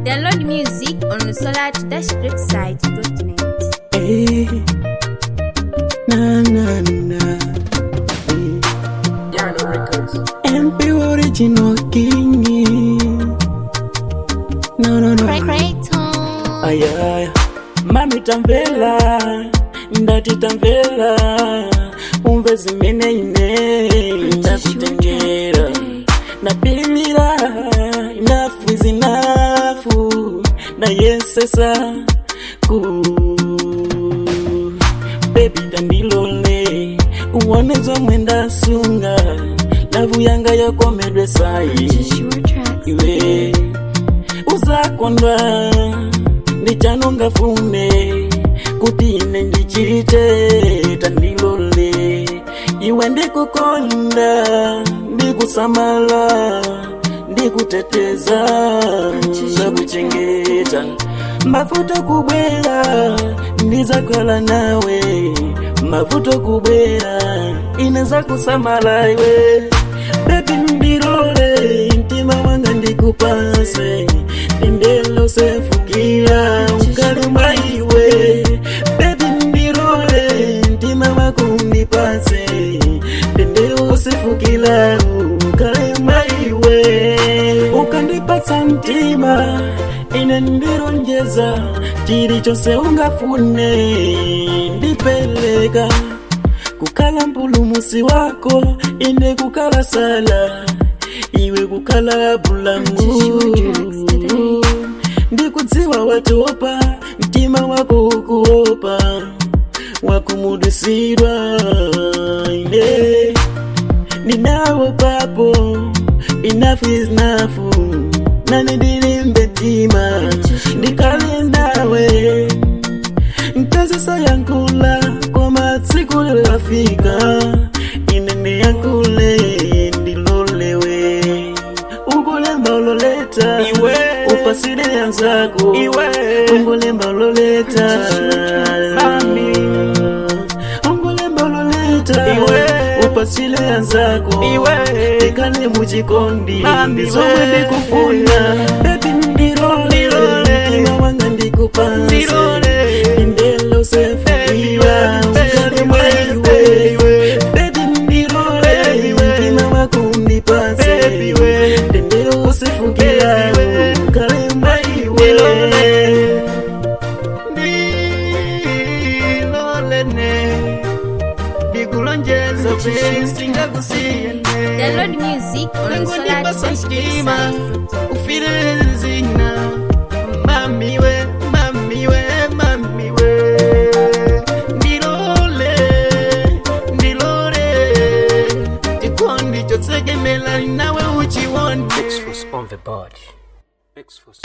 Download music on the solar-website.net. Hey, na na na. Yano Records. MP original king. No no no. Aya, mami tamvela, ndati tamvela, umve zimene ine ndakutengera. Napilira, enough is enough, nayesesa ku baby tandilole uone zomwe ndasunga lavu yanga yakomedwe sayi iwe uzakondwa ndichanongafune kuti ine ndichite tandilole iwe ndikukonda ndikusamala ndikuteteza ndakuchengeta mavuto kubwera ndizakhala nawe mavuto kubwera ineza kusamala iwe bebi ndirole mtima wanga ndikupase ndendelo sefukira ukaluma iwe bebi ndirole mtima wako undipase ndendelo sefukira ukaluma iwe ukandipatsa mtima ine ndironjeza chili chose ungafune ndipeleka kukhala mpulumusi wako ine kukhala sala iwe kukhala bulangu ndikudziwa watopa mtima wako ukuopa wakumudusirwa ine ninawo papo enough is enough nani ndilimbe mtima ndikale nawe nkazisa yankula koma tsiku lilafika ine ndiyankule ndilolewe ungulemba uloleta Iwe. upasile yanzako Iwe. ungulemba uloleta Mami. ungulemba uloleta Iwe. upasile yanzako Iwe. tikale muchikondi Mami, ndizomwe we. ndikufuna bebi ndirole Ndirole. mtima wanga ndikupase Ndirole. indelo sefukiwa ukale mwaiwe bebi ndirole mtima wako undipase Baby, we. ndendelo sefukiwa Baby, we. ukale mwaiwe ndilolene ndikulonjeza singakusiyene Download music on the Nangondipasa mtima solar-website.net. ufile zina mamiwe mamiwe mamiwe ndilole ndilole chikondi chotsekemela nawe uchiwonde X was on the board. X was